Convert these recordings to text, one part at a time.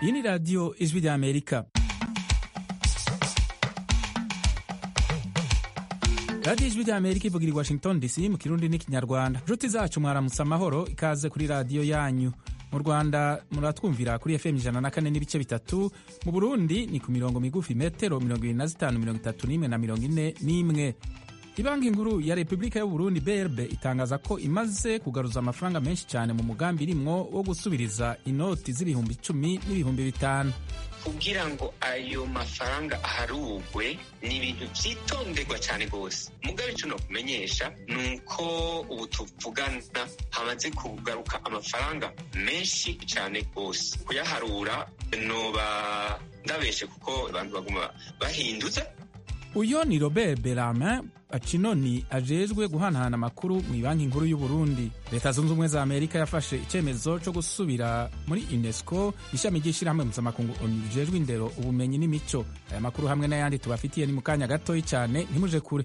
iyi ni radiyo ijwi rya amerika radiyo ijwi rya amerika ivugira i washington dc mu kirundi n'ikinyarwanda inshuti zacu mwaramutse amahoro ikaze kuri radiyo yanyu mu rwanda muratwumvira kuri fm ijana na kane n'ibice bitatu mu burundi ni ku mirongo migufi metero mirongo irindwi na zitanu mirongo itatu n'imwe na mirongo ine n'imwe ibanki nkuru ya repubulika y'uburundi brb itangaza ko imaze kugaruza amafaranga menshi cyane mu mugambi irimwo wo gusubiriza inoti z'ibihumbi icumi n'ibihumbi bitanu kugira ngo ayo mafaranga aharugwe ni ibintu byitonderwa cyane rwose mugabe icyo nakumenyesha ni uko ubu tuvugana hamaze kugaruka amafaranga menshi cyane rwose kuyaharura noba ndabeshe kuko abantu baguma bahinduza uyo ni robert beramin acinoni ajejwe guhanahana amakuru mu ibanki nkuru y'uburundi leta zunze ubumwe za amerika yafashe icyemezo cyo gusubira muri unesco ishami ry'ishyirahamwe mpuzamakungu onu rijejwe indero ubumenyi n'imico aya makuru hamwe n'ayandi tubafitiye ni mu kanya gatoyi cyane ntimuje kure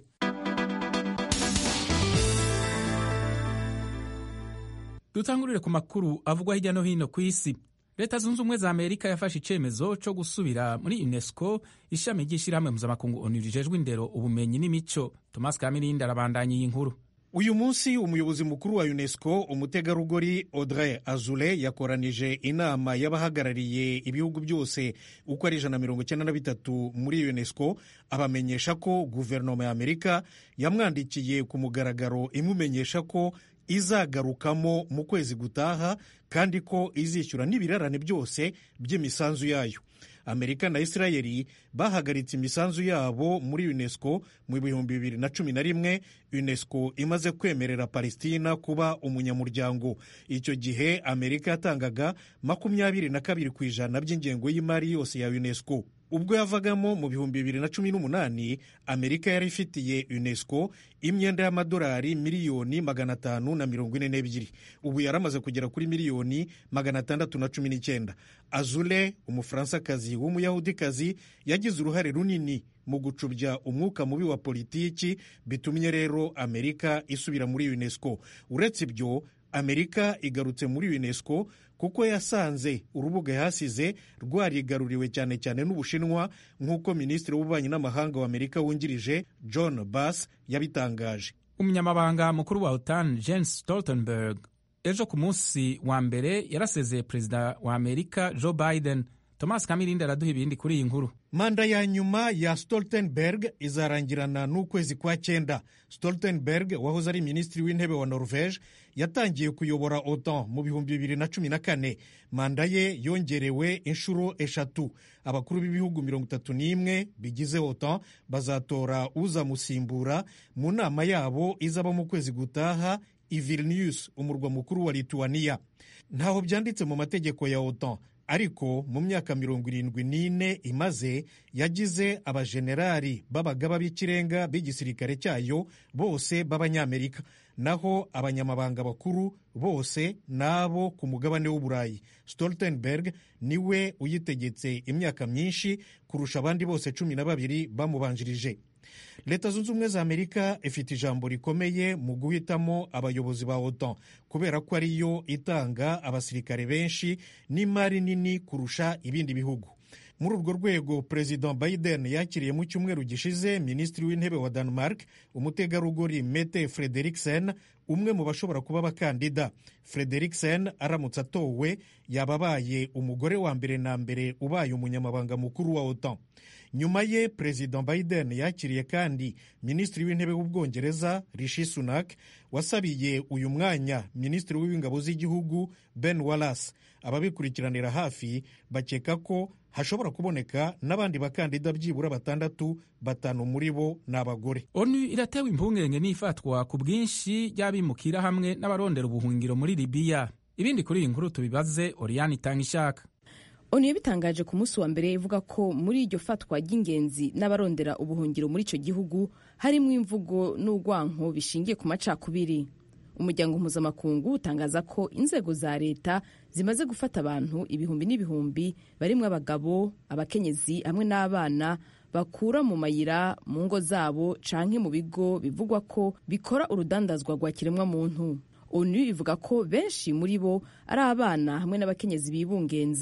dutangurire ku makuru avugwa hirya no hino ku isi leta zunze ubumwe za amerika yafashe icyemezo cyo gusubira muri unesco ishami ry'ishyirahamwe mpuzamakungu onu rijejwe indero ubumenyi n'imico thomas kamirindi arabandanya iyi nkuru uyu munsi umuyobozi mukuru wa unesco umutegarugori audrey azule yakoranije inama y'abahagarariye ibihugu byose uko ari ijana na mirongo icyenda na bitatu muri unesco abamenyesha ko guverinoma ya amerika yamwandikiye ku mugaragaro imumenyesha ko izagarukamo mu kwezi gutaha kandi ko izishyura n'ibirarane byose by'imisanzu yayo amerika na isirayeli bahagaritse imisanzu yabo muri unesco mu bihumbi bibiri na cumi na rimwe unesco imaze kwemerera palestina kuba umunyamuryango icyo gihe amerika yatangaga makumyabiri na kabiri ku ijana by'ingengo y'imari yose ya unesco ubwo yavagamo mu bihumbi bibiri na cumi n'umunani amerika yari ifitiye unesco imyenda y'amadolari miliyoni magana atanu na mirongo ine n'ebyiri ubu yaramaze kugera kuri miliyoni magana atandatu na cumi n'icyenda azule umufaransakazi w'umuyahudikazi yagize uruhare runini mu gucubya umwuka mubi wa politiki bitumye rero amerika isubira muri unesco uretse ibyo amerika igarutse muri unesco kuko yasanze urubuga yahasize rwarigaruriwe cyane cyane n'ubushinwa nk'uko minisitiri w'ububanyi n'amahanga wa amerika wungirije john bass yabitangaje umunyamabanga mukuru wa otan jens stoltenberg ejo ku munsi wa mbere yarasezeye perezida wa amerika joe biden thomas kamirindi araduha ibindi kuri iyi nkuru manda ya nyuma ya stoltenberg izarangirana n'ukwezi kwa cyenda stoltenberg wahoze ari minisitiri w'intebe wa norvege yatangiye kuyobora otan mu bihumbi bibiri na cumi na kane manda ye yongerewe inshuro eshatu abakuru b'ibihugu mirongo itatu n'imwe bigize otan bazatora uzamusimbura mu nama yabo izaba mu kwezi gutaha i vilnius umurwa mukuru wa lituania ntaho byanditse mu mategeko ya otan ariko mu myaka mirongo irindwi n'ine imaze yagize abajenerali b'abagaba b'ikirenga b'igisirikare cyayo bose b'abanyamerika naho abanyamabanga bakuru bose n'abo ku mugabane w'uburayi stoltenberg niwe uyitegetse imyaka myinshi kurusha abandi bose cumi na babiri bamubanjirije leta zunze ubumwe za amerika ifite ijambo rikomeye mu guhitamo abayobozi ba otan kubera ko ariyo itanga abasirikare benshi n'imari nini kurusha ibindi bihugu muri urwo rwego perezida biden yakiriye mu cyumweru gishize minisitiri w'intebe wa denmark umutegarugori mete frederiksen umwe mu bashobora kuba abakandida frederiksen aramutse atowe yaba abaye umugore wa mbere na mbere ubaye umunyamabanga mukuru wa otan nyuma ye perezida biden yakiriye kandi minisitiri w'intebe w'ubwongereza rishi sunak wasabiye uyu mwanya minisitiri w'ingabo z'igihugu ben wallace ababikurikiranira hafi bakeka ko hashobora kuboneka n'abandi bakandida byibura batandatu batanu muri bo ni abagore onu iratewe impungenge n'ifatwa ku bwinshi ry'abimukira hamwe n'abarondera ubuhungiro muri libiya ibindi kuri iyi nkuru tubibaze oriyani itanga ishaka onu yabitangaje ku munsi wa mbere ivuga ko muri iryo fatwa ry'ingenzi n'abarondera ubuhungiro muri icyo gihugu harimo imvugo n'urwanko bishingiye ku macakubiri umuryango mpuzamakungu utangaza ko inzego za leta zimaze gufata abantu ibihumbi n'ibihumbi barimo abagabo abakenyezi hamwe n'abana bakura mu mayira mu ngo zabo canke mu bigo bivugwa ko bikora urudandazwa rwa kiremwamuntu onu ivuga ko benshi muri bo ari abana hamwe n'abakenyezi bibungenze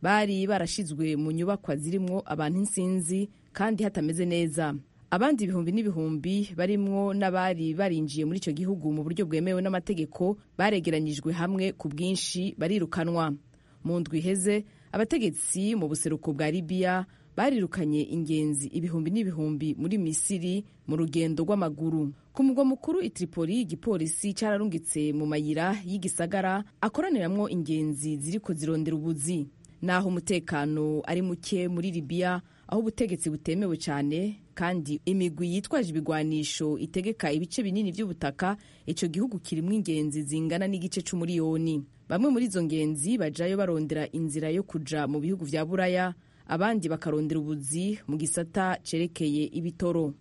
bari barashizwe mu nyubakwa zirimwo abantu insinzi kandi hatameze neza abandi ibihumbi n'ibihumbi barimwo n'abari barinjiye muri icyo gihugu mu buryo bwemewe n'amategeko baregeranyijwe hamwe ku bwinshi barirukanwa mu ndwi iheze abategetsi mu buseruko bwa libiya barirukanye ingenzi ibihumbi n'ibihumbi muri misiri mu rugendo rw'amaguru ku mugwa mukuru i tripoli igipolisi cyararungitse mu mayira y'igisagara akoraniramwo ingenzi ziriko zirondera ubuzi naho umutekano ari muke muri libiya aho ubutegetsi butemewe cyane kandi imigwi yitwaje ibigwanisho itegeka ibice binini by'ubutaka icyo gihugu kirimo ingenzi zingana n'igice c'umuriyoni bamwe muri izo ngenzi bajayo barondera inzira yo kuja mu bihugu vya buraya abandi bakarondera ubuzi mu gisata cerekeye ibitoro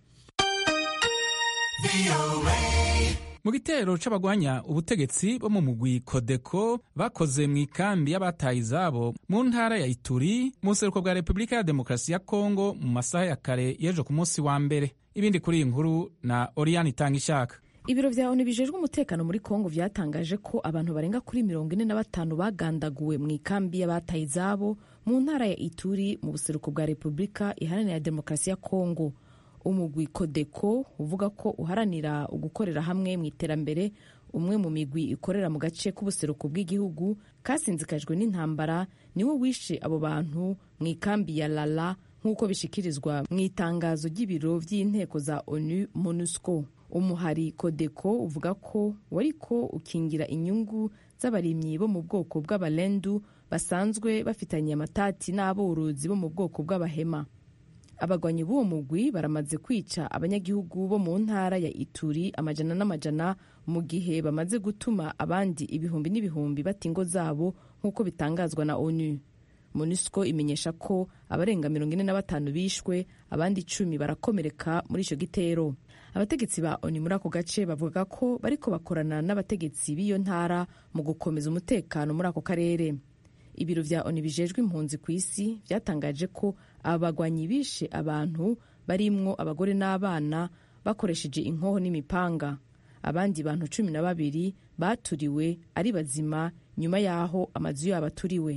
mu gitero c'abagwanya ubutegetsi bo mu mugwi kodeko bakoze mu ikambi y'abataye izabo mu ntara ya ituri mu buseruko bwa repubulika ya demokarasi ya kongo mu masaha ya kare y'ejo ku munsi wa mbere ibindi kuri iyi nkuru na oriyani itanga ishaka ibiro vya onu bijejwe umutekano muri kongo vyatangaje ko abantu barenga kuri mirongo ine na batanu bagandaguwe mu ikambi y'abataye izabo mu ntara ya ituri mu buseruko bwa repubulika iharanira demokarasi ya kongo umugwi kodeko uvuga ko uharanira ugukorera hamwe mu iterambere umwe mu migwi ikorera mu gace k'ubuseruko bw'igihugu kasinzikajwe n'intambara niwo wishe abo bantu mu ikambi ya lala nk'uko bishikirizwa mu itangazo ry'ibiro by'inteko za onu monusco umuhari kodeko uvuga ko wariko ukingira inyungu z'abarimyi bo mu bwoko bw'abalendu basanzwe bafitanye amatati n'aborozi bo mu bwoko bw'abahema abagwanyi b'uwo mugwi baramaze kwica abanyagihugu bo mu ntara ya ituri amajana n'amajana mu gihe bamaze gutuma abandi ibihumbi n'ibihumbi bata ingo zabo nk'uko bitangazwa na onu monusco imenyesha ko abarenga mirongo ine na batanu bishwe abandi icumi barakomereka muri icyo gitero abategetsi ba oni muri ako gace bavuga ko bariko bakorana n'abategetsi b'iyo ntara mu gukomeza umutekano muri ako karere ibiro vya oni bijejwe impunzi ku isi vyatangaje ko abagwanyi bishe abantu barimwo abagore n'abana bakoresheje inkoho n'imipanga abandi bantu cumi na babiri baturiwe ari bazima nyuma y'aho amazu yabo aturiwe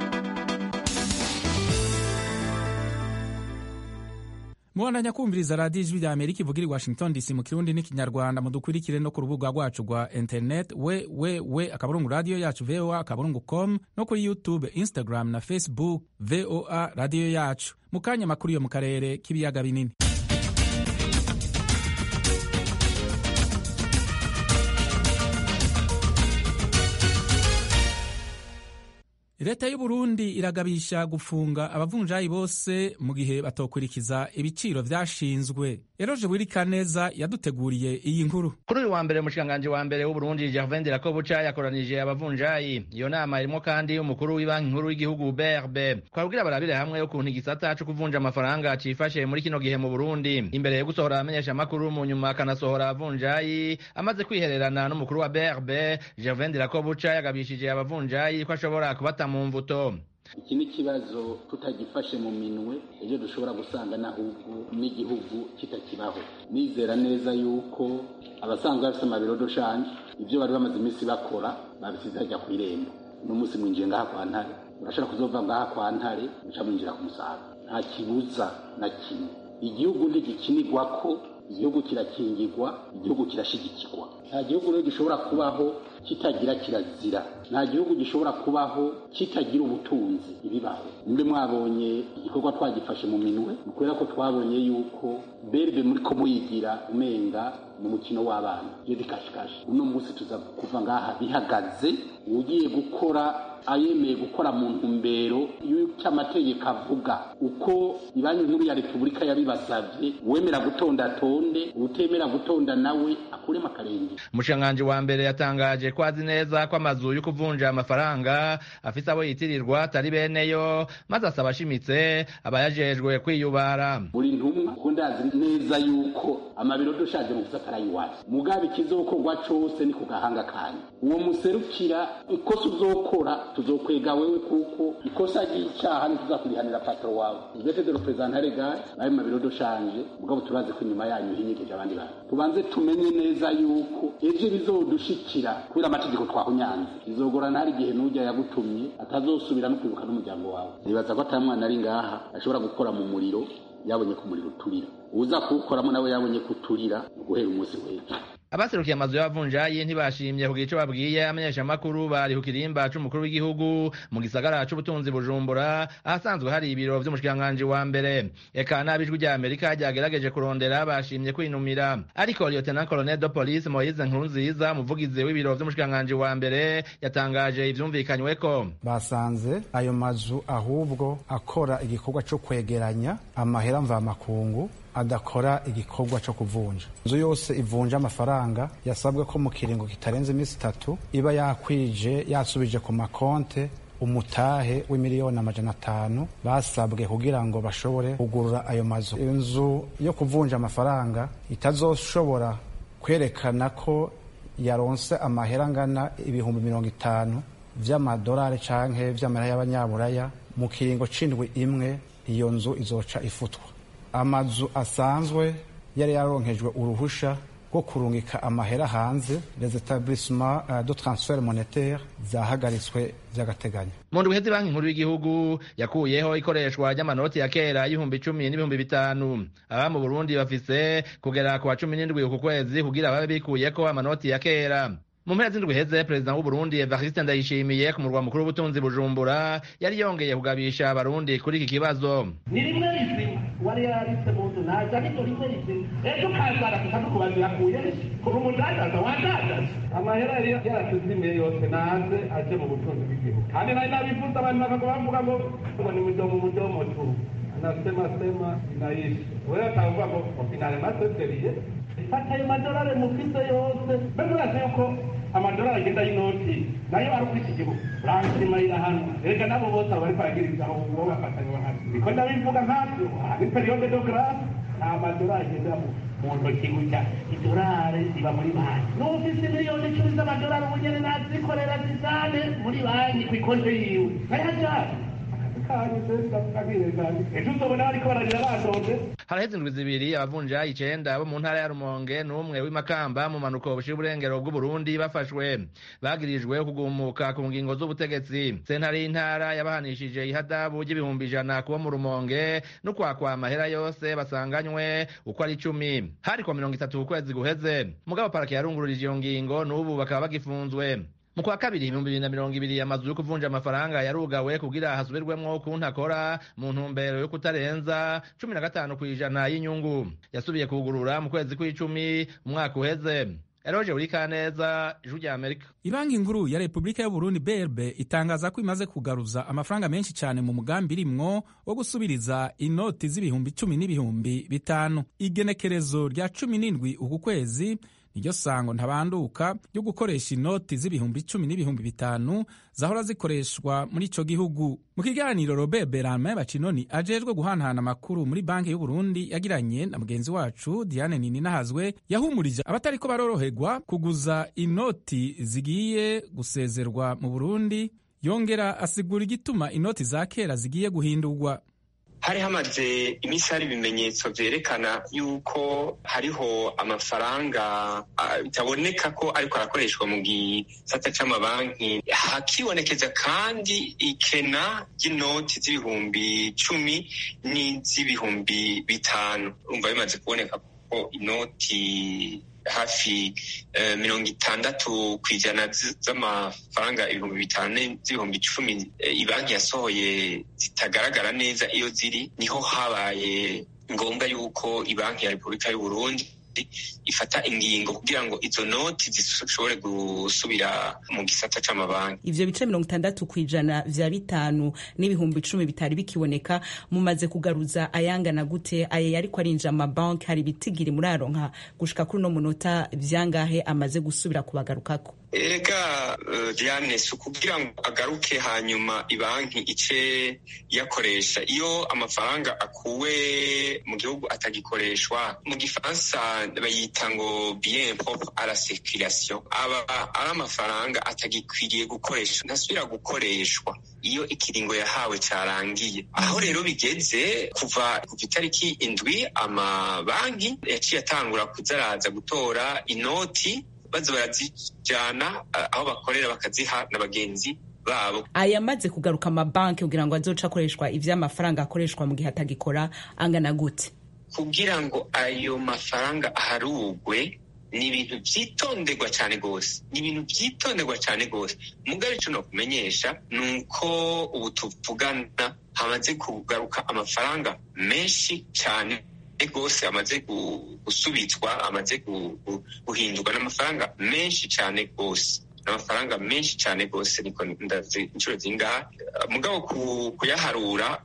mubandanya kumviriza radiyo ijwi rya amerika ivugira i washington dc mu kirundi n'ikinyarwanda mudukurikire no ku rubuga rwacu rwa internet we we we akaburungu radiyo yacu voa akaburungu com no kuri youtube instagram na facebook voa radiyo yacu mu kanya makuru yo mu karere k'ibiyaga binini leta y'uburundi iragabisha gufunga abavunjayi bose mu gihe batokurikiza ibiciro vyashinzwe eroje wirikaneza yaduteguriye iyi nkuru kuri uyu wa mbere umushikiranganji wa mbere w'uburundi gervain dirakobuca yakoranije abavunjayi iyo nama irimwo kandi umukuru w'ibanki nkuru y'igihugu brb twabwira barabire hamwe ukuntu igisata co kuvunja amafaranga cifashe muri kino gihe mu burundi imbere yo gusohora abamenyesha amakuru mu nyuma akanasohora abavunjayi amaze kwihererana n'umukuru wa brb gervain dirakobuca yagabishije abavunjayi ko ashobora kubata mu mvuto iki ni ikibazo tutagifashe mu minwe ejo dushobora gusanga n'ahubwo n'igihugu kitakibaho nizera neza yuko abasanzwe bafite amabiro doshanje ibyo bari bamaze iminsi bakora babisize hajya ku irembo uno munsi mwinjiye ngaha kwa ntare urashobora kuzova ngaha kwa ntare muca mwinjira ku musaga nta kibuza na kimwe igihugu ntigikinirwa ko igihugu kirakingirwa igihugu kirashigikirwa nta gihugu rero gishobora kubaho kitagira kirazira nta gihugu gishobora kubaho kitagira ubutunzi ibibaho mbe mwabonye igikorwa twagifashe mu minwe ni kubera ko twabonye yuko berbe muri ko muyigira umenga mu mukino w'abana iyo bikashikashi uno munsi tuza kuva ngaha bihagaze ugiye gukora ayemeye gukora mu ntumbero y'uko amategeko avuga uko ibanki nkuru ya repubulika yabibasabye uwemera gutonda atonde utemera gutonda nawe akuremo akarenge umushikiranganji wa mbere yatangaje ko azi neza ko amazu yo kuvunja amafaranga afise abo yitirirwa atari beneyo maze asaba ashimitse abayajejwe kwiyubara buri ntumwa kuko ndazi neza yuko amabiro dushaje mu gusaka arayiwacu mugabe ikizokorwa cose ni ku gahanga kanyu uwo muserukira ikosa uzokora tuzokwega wewe kuko ikosa ry'icaha ntituzakurihanira patro wawe uvete de representare legal nayo mabiro doshanje mugabo turazi ko inyuma yanyu hinyigije abandi bantu tubanze tumenye neza yuko ejo bizodushikira kubera amategeko twahunyanze bizogorana hari igihe n'ujya yagutumye atazosubira no kwibuka n'umuryango wawe nibaza ko atari mwana ari ngaha ashobora gukora mu muriro yabonye ko umuriro uturira uza kuwukoramo nawe yabonye ko uturira guhera umunsi w'ejo abaserukiye amazu y'abavunjayi ntibashimye kugira ico babwiye amenyeshamakuru bari ku kirimba c'umukuru w'igihugu mu gisagara c'ubutunzi bujumbura ahasanzwe hari ibiro vy'umushikiranganji wa mbere eka n'abijwi rya amerika ryagerageje kurondera bashimye kwinumira ariko lieutenant colonel de police moise nkurunziza umuvugizi w'ibiro vy'umushikiranganji wa mbere yatangaje ivyumvikanyweko basanze ayo mazu ahubwo akora igikorwa co kwegeranya amahera mvamakungu adakora igikorwa cyo kuvunja inzu yose ivunja amafaranga yasabwe ko mu kiringo kitarenze iminsi itatu iba yakwije yasubije ku makonte umutahe w'imiliyoni amajana atanu basabwe kugira ngo bashobore kugurura ayo mazu inzu yo kuvunja amafaranga itazoshobora kwerekana ko yaronse amahera angana ibihumbi mirongo itanu vy'amadolari canke vy'amahera y'abanyaburaya mu kiringo c'indwi imwe iyo nzu izoca ifutwa amazu asanzwe yari yaronkejwe uruhusha rwo kurungika amahera hanze les etablissements uh, de transfert monétaire zahagaritswe vy'agateganyo mu ndwi iheze banki nkuru y'igihugu yakuyeho ikoreshwa ry'amanoti ya kera y'ibihumbi icumi n'ibihumbi bitanu aba mu burundi bafise kugera ku wa cumi n'indwi uku kwezi kugira babe bikuyeko amanoti ya kera mu mpera z'indwi heze perezida w'uburundi evariste ndayishimiye ku murwa mukuru w'ubutunzi bujumbura yari yongeye kugabisha abarundi kuri iki kibazo ni rimwe rizima wari yaritse mu nzu naza ariko rimwe rizima ejo kazara tukadukubaza yakuye kuva umudandaza wandandaza amahera yari yaratuzimiye yose naze aje mu butunzi bw'igihugu kandi nari nabivuze abantu bakagwa bavuga ngo ngo ni mudomo mudomo tu anasema sema inaishi wewe atavuga ngo finale maseseriye fata ayo madolari mufise yose mbese urazi yuko amadolari agenda y'inoti nayo ari kuri iki gihugu ransima irahanwa erega nabo bose abo bariko baragirizaho uwo bafatanye bahari niko ndabivuga nkavyo ni periyode de grâce nta madolari agenda mu ntoki gutya idolari ziba muri banki n'ufise miliyoni icumi z'amadolari ubu nyene nazikorera zizane muri banki kw'ikonte yiwe nkayajane ejo uzobona bariko bararira badonze haraheze indwi zibiri abavunjayi icenda bo mu ntara ya rumonge n'umwe w'imakamba mu manuko bushira uburengero bw'uburundi bafashwe bagirijwe kugumuka ku ngingo z'ubutegetsi sentare y'intara yabahanishije ihadabu ry'ibihumbi ijana kubo mu rumonge no kwakwa amahera yose basanganywe uko ari icumi hari kwa mirongo itatu ku kwezi guheze mugabo parake yarungururije iyo ngingo n'ubu bakaba bagifunzwe mu kwa kabiri ibihumbi bibiri na mirongo ibiri amazu yo kuvunja amafaranga yarugawe kugira hasubirwemwo ukuntu akora mu ntumbero yo kutarenza cumi na gatanu ku ijana y'inyungu yasubiye kugurura mu kwezi kw'icumi umwaka uheze eroje uri kaneza ijwi rya amerika ibanki nkuru ya repubulika y'uburundi brb itangaza ko imaze kugaruza amafaranga menshi cyane mu mugambi irimwo wo gusubiriza inoti z'ibihumbi cumi n'ibihumbi bitanu igenekerezo rya cumi n'indwi uku kwezi niryo sango ntabanduka ryo gukoresha inoti z'ibihumbi icumi n'ibihumbi bitanu zahora zikoreshwa muri ico gihugu mu kiganiro robert berame bacinoni ajejwe guhanahana amakuru muri banki y'uburundi yagiranye na mugenzi wacu diane nininahazwe yahumurije abatariko baroroherwa kuguza inoti zigiye gusezerwa mu burundi yongera asigura igituma inoti za kera zigiye guhindurwa hari hamaze iminsi hari ibimenyetso vyerekana yuko hariho amafaranga bitaboneka ko ariko arakoreshwa mu gisata c'amabanki hakibonekeza kandi ikena ry'inoti z'ibihumbi cumi n'iz'ibihumbi bitanu urumva bimaze kuboneka ko inoti hafi mirongo itandatu ku ijana z'amafaranga ibihumbi bitanu z'ibihumbi icumi ibanki yasohoye zitagaragara neza iyo ziri niho habaye ngombwa yuko ibanki ya repubulika y'uburundi ifata ingingo kugira ngo izo noti zishobore gusubira mu gisata c'amabanki ivyo bice mirongo itandatu ku ijana vya bitanu n'ibihumbi icumi bitari bikiboneka mumaze kugaruza ayangana gute aye yariko arinjira amabanki hari ibitigiri muraronka gushika kuri uno munota vyangahe amaze gusubira kubagarukako Ega Diane si ukugira ngo agaruke hanyuma ibanki ice yakoresha iyo amafaranga akuwe mu gihugu atagikoreshwa mu gifaransa bayita ngo bien propre à la circulation aba ari amafaranga atagikwiriye gukoresha ntasubira gukoreshwa iyo ikiringo yahawe cyarangiye aho rero bigeze kuva kuva itariki indwi amabanki yaciye atangura kuzaraza gutora inoti baza barazijyana aho bakorera bakaziha na bagenzi babo ayamaze kugaruka amabanki kugira ngo azoce akoreshwa ivy'amafaranga akoreshwa mu gihe atagikora angana gute kugira ngo ayo mafaranga aharugwe ni ibintu byitonderwa cyane rwose ni ibintu byitonderwa cyane rwose mugabe icyo nakumenyesha ni uko ubu tuvugana hamaze kugaruka amafaranga menshi cyane rwose amaze gusubitswa amaze guhindurwa n'amafaranga menshi cyane rwose n'amafaranga menshi cyane rwose niko ndazi inshuro zingahe mugabo kuyaharura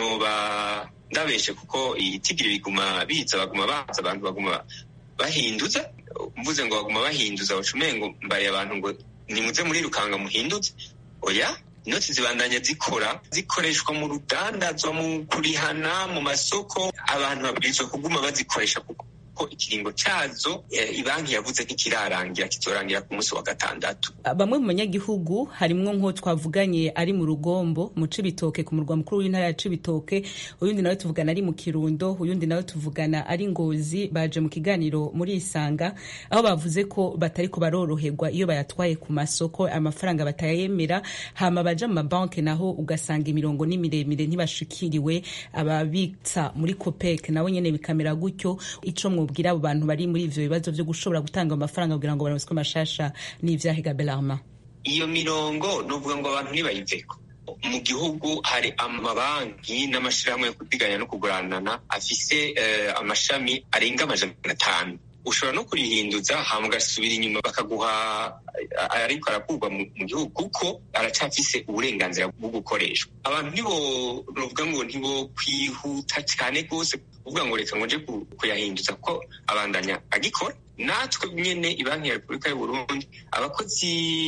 noba ndabeshe kuko itigiri biguma biza baguma baza abantu baguma bahinduza mvuze ngo baguma bahinduza umengo mbariye abantu ngo nimuze muri rukanga muhinduze oya inoti zibandanya zikora zikoreshwa mu rudandazwa mu kurihana mu masoko abantu babwirizwa kuguma bazikoresha kuko ko ikiringo cyazo ibanki yavuze ntikirarangira kizorangira ku munsi wa gatandatu bamwe mu banyagihugu harimwo nk'uwo twavuganye ari mu rugombo mu cibitoke ku murwa mukuru w'intara ya cibitoke uyundi nawe tuvugana ari mu kirundo uyundi nawe tuvugana ari ngozi baje mu kiganiro muri isanga aho bavuze ko batariko baroroherwa iyo bayatwaye ku masoko amafaranga batayemera hama baja mu mabanki naho ugasanga imirongo ni miremire ntibashikiriwe ababitsa muri copec nabo nyene bikamera gutyo ico mwubwira abo bantu bari muri ivyo bibazo vyo gushobora gutanga amafaranga kugira ngo baronswe amashasha n'ivyahiga belarma iyo mirongo nuvuga ngo abantu ntibayiveko mu gihugu hari amabanki n'amashirahamwe yo kudiganya no kuguranana afise uh, amashami arenga amajana atanu ushobora no kurihinduza hama ugasubira inyuma bakaguha ariko arakurwa mu gihugu kuko aracafise uburenganzira bwo gukoreshwa abantu ntibo novuga ngo ntibo kwihuta cyane rwose kuvuga ngo reka ngo nje kuyahinduza kuko abandanya agikora natwe nyene ibanki ya repubulika y'uburundi abakozi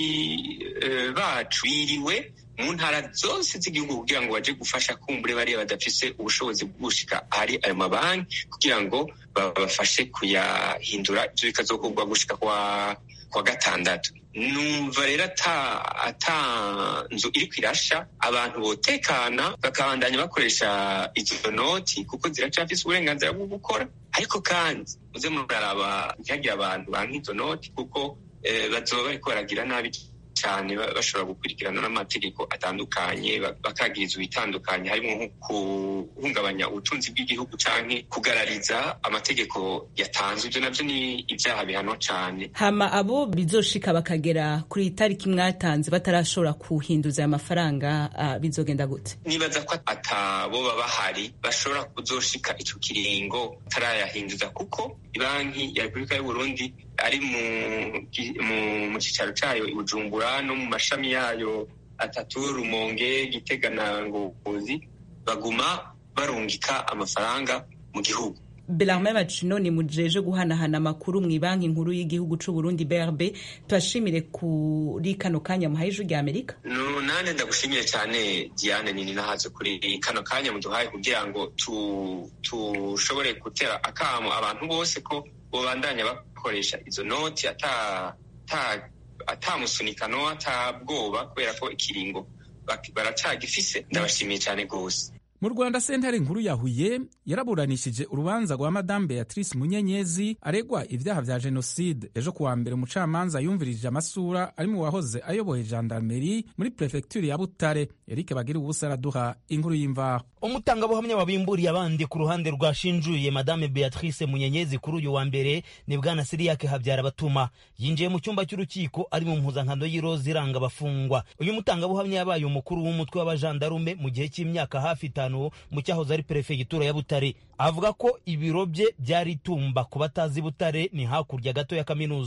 bacu biriwe mu ntara zose z'igihugu kugira ngo baje gufasha kumbure bariya badafise ubushobozi bwo gushika ahari ayo mabanki kugira ngo babafashe kuyahindura ivyo bikazokorwa gushika kwa kwa gatandatu numva rero ata ata nzu iri kwirasha abantu botekana bakabandanya bakoresha izo noti kuko ziracafise uburenganzira bwo gukora ariko kandi muze muraraba ntihagire abantu banka izo noti kuko bazoba bariko baragira nabi cyane bashobora gukurikirana n'amategeko atandukanye bakagirizwa ibitandukanye harimo nko guhungabanya ubutunzi bw'igihugu canke kugarariza amategeko yatanzwe ivyo navyo ni ivyaha bihanwa cane hama abo bizoshika bakagera kuri itariki mwatanze batarashobora kuhinduza aya mafaranga uh, bizogenda gute nibaza ko ataboba bahari bashobora kuzoshika ico kiringo batarayahinduza kuko ibanki ya repubulika y'uburundi ari mu cicaro cayo i bujumbura no mu mashami yayo atatu rumonge gitega na ngozi baguma barungika amafaranga mu gihugu belarme bacino ni mujeje guhanahana amakuru mu ibanki nkuru y'igihugu c'u Burundi BRB tubashimire kuri kano kanya muhaye ijwi rya Amerika no nane ndagushimiye cyane Diane nini nahaze kuri kano kanya muduhaye kugira ngo tushobore tu gutera akamo abantu bose ko bobandanya bakoresha izo noti ata ata atamusunikano atabwoba kubera ko ikiringo baracagifise ndabashimiye cyane rwose mu rwanda sentare nkuru ya huye yaraburanishije urubanza rwa madamu beatrice munyenyezi aregwa ibyaha vya jenoside ejo kuwa mbere umucamanza yumvirije amasura ari mu wahoze ayoboye gendarmeri muri prefekturi ya butare erike bagira ubusa araduha inkuru y'imvaho umutangabuhamya wabimburiye abandi ku ruhande rwashinjuye madame beatrice munyenyezi kuri uyu wa mbere ni bwana siriyake habyara batuma yinjiye mu cyumba cy'urukiko ari mu mpuzankano y'iroza iranga abafungwa uyu mutangabuhamya yabaye umukuru w'umutwe w'abajandarume mu gihe cy'imyaka hafi itanu mu cyahoze ari perefegitura ya butare avuga ko ibiro bye byari itumba ku batazi butare ni hakurya gato ya kaminuza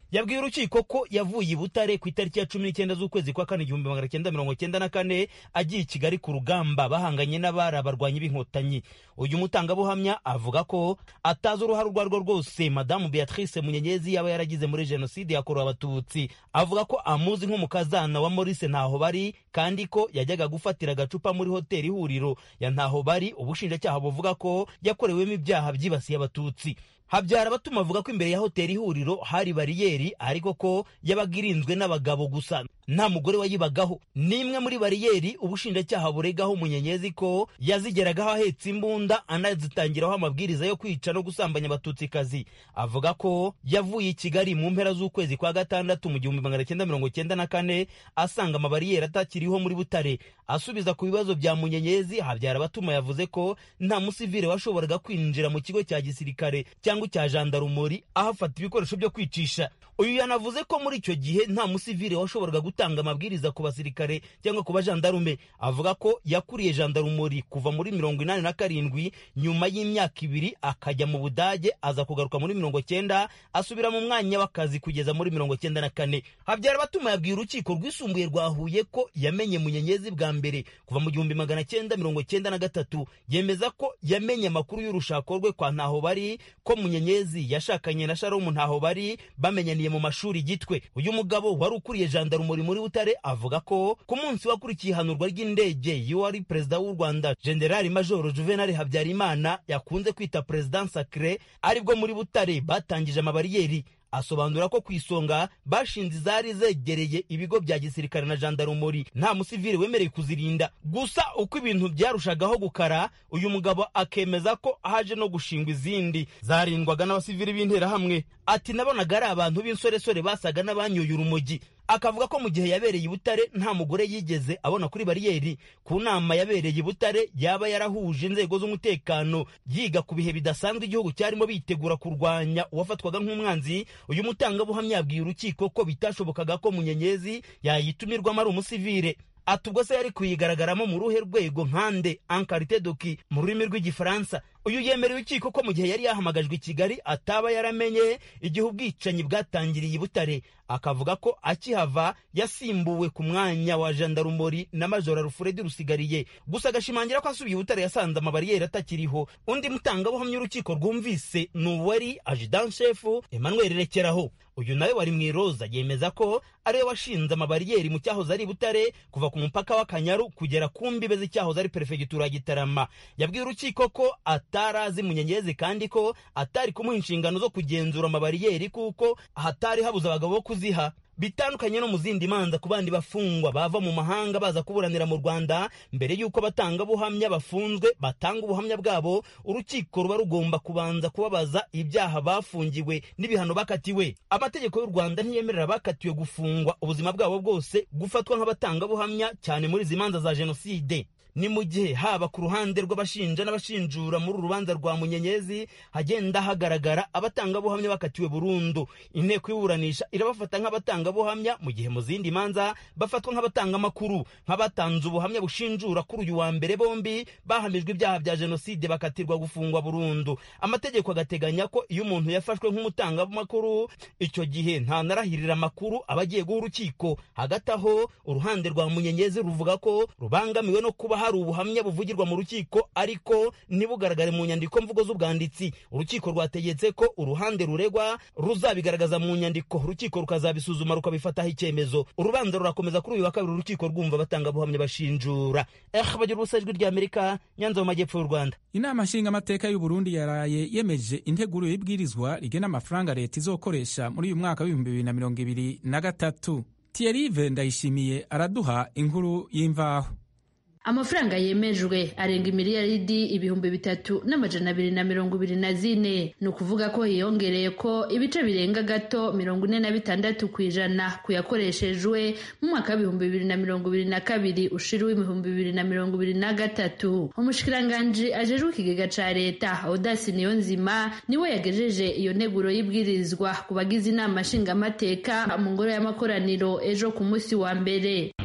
yabwiye urukiko ko yavuye i butare ku itariki ya cumi n'icyenda z'ukwezi kwa kane igihumbi magana cyenda mirongo cyenda na kane agiye i kigali ku rugamba bahanganye n'abari abarwanyi b'inkotanyi uyu mutangabuhamya avuga ko atazi uruhare urwo arirwo rwose madamu beatrice munyenyezi yaba yaragize muri jenoside yakorewe abatutsi avuga ko amuzi nk'umukazana wa maurice ntaho bari kandi ko yajyaga gufatira agacupa muri hoteli ihuriro ya ntaho bari ubushinjacyaha buvuga ko yakorewemo ibyaha byibasiye abatutsi habyara abatuma avuga ko imbere ya hoteli ihuriro hari bariyeri ariko ko yabaga irinzwe n'abagabo gusa nta mugore wayibagaho n'imwe muri bariyeri ubushinjacyaha buregaho umunyenyezi ko yazigeragaho ahetse imbunda anazitangiraho amabwiriza yo kwica no gusambanya abatutsikazi avuga ko yavuye i kigali mu mpera z'ukwezi kwa gatandatu mu gihumbi magana cyenda mirongo cyenda na kane asanga amabariyeri atakiriho muri butare asubiza ku bibazo bya munyenyezi habyara abatuma yavuze ko nta musivire washoboraga kwinjira mu kigo cya gisirikare cyangwa icya jandarumori ahafata ibikoresho byo kwicisha uyu yanavuze ko muri icyo gihe nta musivire washoboraga gutanga amabwiriza ku basirikare cyangwa ku bajandarume avuga ko yakuriye jandarumori kuva muri mirongo inani na karindwi nyuma y'imyaka ibiri akajya mu budage aza kugaruka muri mirongo cyenda asubira mu mwanya w'akazi kugeza muri mirongo cyenda na kane habyara abatuma yabwiye urukiko rwisumbuye rwa huye ko yamenye munyenyezi bwa mbere kuva mu gihumbi magana cyenda mirongo cyenda na gatatu yemeza ko yamenye amakuru y'urushako rwe kwa ntaho bari ko munyenyezi yashakanye na sharomu ntaho bari bamenyaniye mu mashuri gitwe uyu mugabo wari ukuriye jandarumuri muri butare avuga ko ku munsi wakurikiye ihanurwa ry'indege y'uwari perezida w'u rwanda generali majoro juvenal habyarimana yakunze kwita perezida sacre aribwo muri butare batangije amabariyeri asobanura ko ku isonga bashinze izari zegereye ibigo bya gisirikare na jandarumuri nta musivile wemerewe kuzirinda gusa uko ibintu byarushagaho gukara uyu mugabo akemeza ko haje no gushingwa izindi zarindwaga n'abasivili b'interahamwe ati nabonaga ari abantu b'insoresore basaga n'abanyoye urumogi akavuga ko mu gihe yabereye i butare nta mugore yigeze abona kuri bariyeri ku nama yabereye i butare yaba yarahuje inzego z'umutekano yiga ku bihe bidasanzwe igihugu cyarimo bitegura kurwanya uwafatwaga nk'umwanzi uyu mutangabuhamya yabwiye urukiko ko bitashobokaga ko munyenyezi yayitumirwamo ari umusivire ati ubwo se yari kuyigaragaramo mu ruhe rwego nkande ankarite doki mu rurimi rw'igifaransa uyu yemerera urukiko ko mu gihe yari yahamagajwe i kigali ataba yaramenye igihe ubwicanyi bwatangiriye i butare akavuga ko akihava yasimbuwe ku mwanya wa jandarumori na majora rufuredi rusigariye gusa agashimangira ko asubiye i butare yasanze amabariyeri atakiriho undi mutangabuhamya urukiko rwumvise ni uwari ajidanshefu emmanuel rekeraho uyu nawe wari mu iroza yemeza ko ariwe washinze amabariyeri mu cyahoze ari butare kuva ku mupaka w'akanyaru kugera ku mbibe z'icyahoze ari perefegitura ya gitarama yabwiye urukiko ko atari azi munyenyezi kandi ko atari kumuha inshingano zo kugenzura amabariyeri kuko hatari habuze abagabo bo kuziha bitandukanye no mu zindi manza ku bandi bafungwa bava mu mahanga baza kuburanira mu rwanda mbere y'uko abatangabuhamya bafunzwe batanga ubuhamya bwabo urukiko ruba rugomba kubanza kubabaza ibyaha bafungiwe n'ibihano bakatiwe amategeko y'u rwanda ntiyemerera abakatiwe gufungwa ubuzima bwabo bwose gufatwa nk'abatangabuhamya cyane muri izi manza za jenoside ni mu gihe haba ku ruhande rw'abashinja n'abashinjura muri uru rubanza rwa munyenyezi hagenda hagaragara abatangabuhamya bakatiwe burundu inteko y'iburanisha irabafata nk'abatangabuhamya mu gihe mu zindi manza bafatwa nk'abatanga amakuru nk'abatanze ubuhamya bushinjura kuri uyu wa mbere bombi bahamijwe ibyaha bya jenoside bakatirwa gufungwa burundu amategeko agateganya ko iyo umuntu yafashwe nk'umutangamakuru icyo gihe ntanarahirira amakuru aba agiye guha urukiko hagati aho uruhande rwa munyenyezi ruvuga ko rubangamiwe no kuba hari ubuhamya buvugirwa mu rukiko ariko ntibugaragare mu nyandiko mvugo z'ubwanditsi urukiko rwategetse ko uruhande ruregwa ruzabigaragaza mu nyandiko urukiko rukazabisuzuma rukabifataho icyemezo urubanza rurakomeza kuri uyu wa kabiri urukiko rwumva abatangabuhamya bashinjura eh bagira ubusa ijwi rya amerika nyanza mu majyepfo y'u rwanda inama nshingamateka y'u burundi yaraye yemeje integuro y'ibwirizwa rigena amafaranga leta izokoresha muri uyu mwaka w'ibihumbi bibiri na mirongo ibiri na gatatu tiyerive ndayishimiye araduha inkuru y'imvaho amafaranga yemejwe arenga imiliyaridi ibihumbi bitatu n'amajana abiri na mirongo ibiri na zine ni ukuvuga ko hiyongereye ko ibice birenga gato mirongo ine na bitandatu ku ijana ku yakoreshejwe mu mwaka w'ibihumbi bibiri na mirongo ibiri na kabiri ushiriwe ibihumbi bibiri na mirongo ibiri na gatatu umushikiranganji ajejwe ikigega ca leta odasi niyo nzima niwe yagejeje iyo nteguro y'ibwirizwa ku bagize inama nshingamateka mu ngoro y'amakoraniro ejo ku munsi wa mbere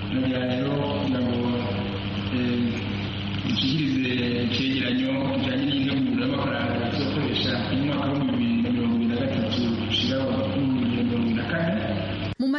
ikigirize icyegeranyo kijyanye n'integuro y'amafaranga tuzakoresha mu mwaka w'ibihumbi bibiri na mirongo ibiri na gatatu ushyiraho n'ibihumbi bibiri na mirongo ibiri na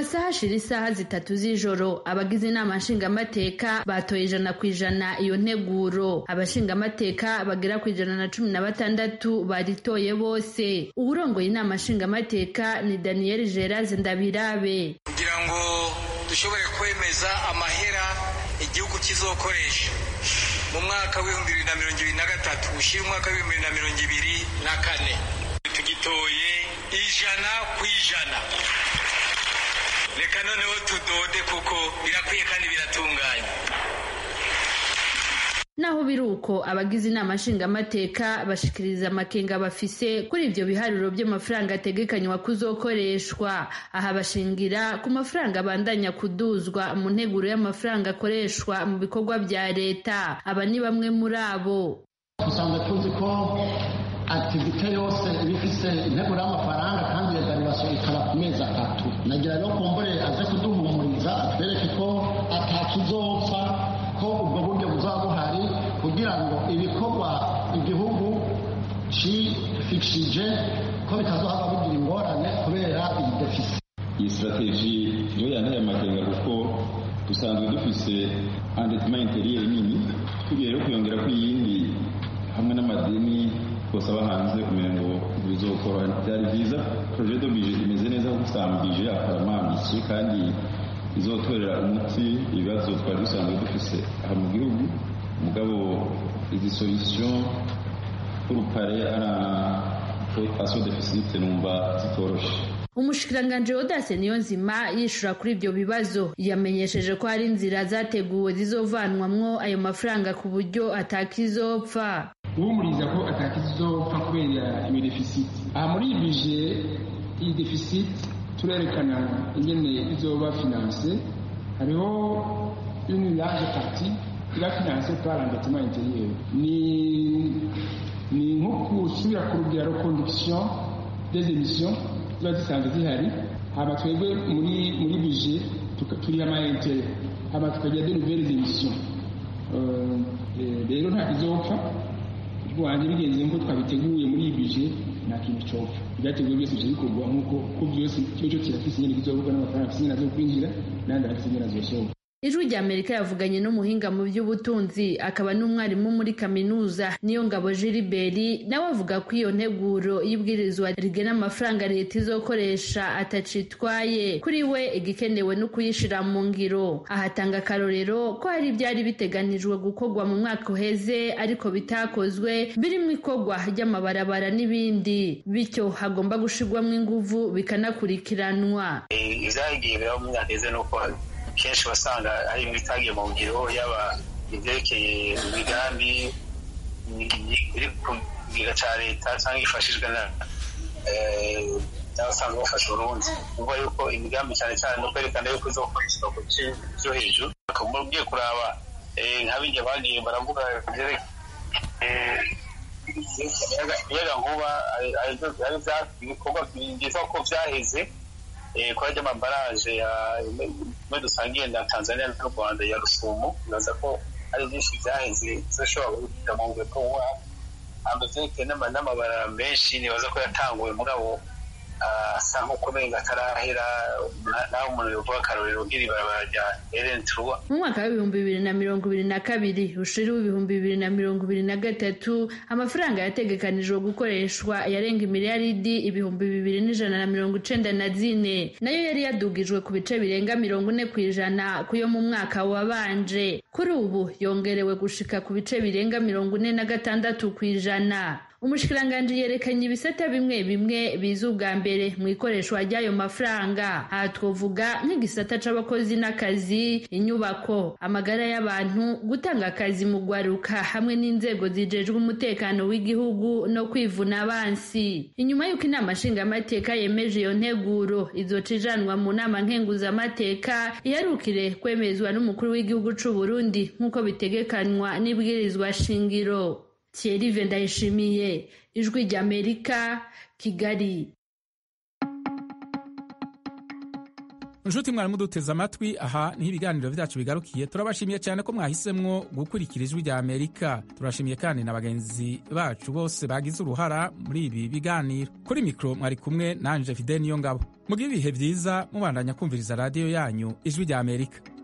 masaha ashira isaha zitatu z'ijoro abagize inama nshingamateka batoye ijana ku ijana iyo nteguro abashingamateka bagera ku ijana na cumi na batandatu baritoye bose uwurongoye inama nshingamateka ni daniel gerase ndabirabe kugira ngo dushobore kwemeza amahera igihugu kizokoresha mu mwaka w'ibihumbi bibiri na mirongo ibiri na gatatu ushyira umwaka w'ibihumbi bibiri na mirongo ibiri na kane tugitoye ijana ku ijana reka noneho tudode kuko birakwiye kandi biratunganye naho biri uko abagize inama nshingamateka bashikiriza amakenga bafise kuri ivyo biharuro by'amafaranga ategekanywa kuzokoreshwa aha bashingira ku mafaranga abandanya kuduzwa mu nteguro y'amafaranga akoreshwa mu bikorwa vya leta aba ni bamwe muri abo dusanzwe tuzi ko aktivite yose iba ifise integuro y'amafaranga kandi iyo daribasiyo ikaba ku mezi atatu nagira rero kumbure aze kuduhumuriza atwereke ko atakizopfa ko ubwo buryo buzaba buhari kugira ngo ibikorwa igihugu cifishije ko bitazohava bigira ingorane kubera iyi defisi iyi sitrategi yo yanteye amakenga kuko dusanzwe dufise andetima interiyeri nini tugiye rero kuyongera ko iyindi hamwe n'amadini twose aba hanze kumenya ngo bizokora byari byiza projet de budget imeze neza kuko usanga budget akaramambiki kandi izotorera umuti ibibazo twari dusanzwe dufise aha mu gihugu mugabo izi solution urupare ara aso deficit numva zitoroshe umushikiranganji wodase niyo nzima yishura kuri ibyo bibazo yamenyesheje ko hari inzira zateguwe zizovanwamwo ayo mafaranga ku buryo atakizopfa uhumuriza ko atakizopfa kubera iyo defisiti aha muri iyi bije iyi defisiti turerekana ingene izoba finanse hariho une large partie iba finanse par l'endettement intérieur ni ni nko gusubira ku rugero conduction des émissions ziba zisanzwe zihari hama twebwe muri muri bije turiha ama intere hama tukagira de nouvelles émissions rero nta kizopfa rwanjye bigenze nk'uko twabiteguye muri iyi bije nta kintu copfa ibyateguwe byose bice bikorwa nk'uko ko byose kiba cyo kirafise inyene kizovuga n'amafaranga afise inyene azokwinjira n'ayandi afise inyene azosohoka ijwi rya amerika yavuganye n'umuhinga mu by'ubutunzi akaba n'umwarimu muri kaminuza niyo ngabo jiliberi nawe avuga ko iyo nteguro y'ibwirizwa rigena amafaranga leta izokoresha atacitwaye kuri we igikenewe no kuyishira mu ngiro ahatanga akarorero ko hari ibyari biteganijwe gukorwa mu mwaka uheze ariko bitakozwe birimo ikorwa ry'amabarabara n'ibindi bityo hagomba gushirwamo inguvu bikanakurikiranwa izagiye biraba mu myaka iheze nuko kenshi wasanga hari ibitagiye mu ngiro yaba ibyerekeye imigambi iri ku kigega cya leta cyangwa yifashijwe n'abasanzwe bafasha urundi kuvuga yuko imigambi cyane cyane no kwerekana yuko izokoreshwa ku bice byo hejuru ugiye kuraba nk'abijya bagiye baravuga imiyaga nkuba ibikorwa byiza ko byaheze kora ry'amabaraje imwe dusangiye na tanzania n'u rwanda ya rusumo bibaza ko ari byinshi byaheze zishobora guhita mu ngwe ko amazeke n'amabara menshi nibaza ko yatanguwe mugabo asa nk'ukomeye atarahera naho umuntu yovuga akarorero nk'iribarabara rya eren truwa mu mwaka w'ibihumbi bibiri na mirongo ibiri na kabiri ushiri w'ibihumbi bibiri na mirongo ibiri na gatatu amafaranga yategekanijwe gukoreshwa yarenga imiliyaridi ibihumbi bibiri n'ijana na mirongo icenda na zine nayo yari yadugijwe ku bice birenga mirongo ine ku ijana ku yo mu mwaka wabanje kuri ubu yongerewe gushika ku bice birenga mirongo ine na gatandatu ku ijana umushikiranganji yerekanye ibisata bimwe bimwe biza ubwa mbere mu ikoreshwa ry'ayo mafaranga aha twavuga nk'igisata c'abakozi n'akazi inyubako amagara y'abantu gutanga akazi mu gwaruka hamwe n'inzego zijejwe umutekano w'igihugu no kwivuna abansi inyuma y'uko inama nshingamateka yemeje iyo nteguro izoca ijanwa mu nama nkenguzamateka iherukire kwemezwa n'umukuru w'igihugu c'u Burundi nk'uko bitegekanywa n'ibwirizwa shingiro Thierry Vendayishimiye ijwi ry'Amerika Kigali inshuti mwari muduteze amatwi aha niho ibiganiro byacu bigarukiye turabashimiye cyane ko mwahisemwo gukurikira ijwi rya amerika turashimiye kandi na bagenzi bacu bose bagize uruhara muri ibi biganiro kuri mikoro mwari kumwe nanje fide niyo ngabo mugire ibihe byiza mubandanya kumviriza radiyo yanyu ijwi rya amerika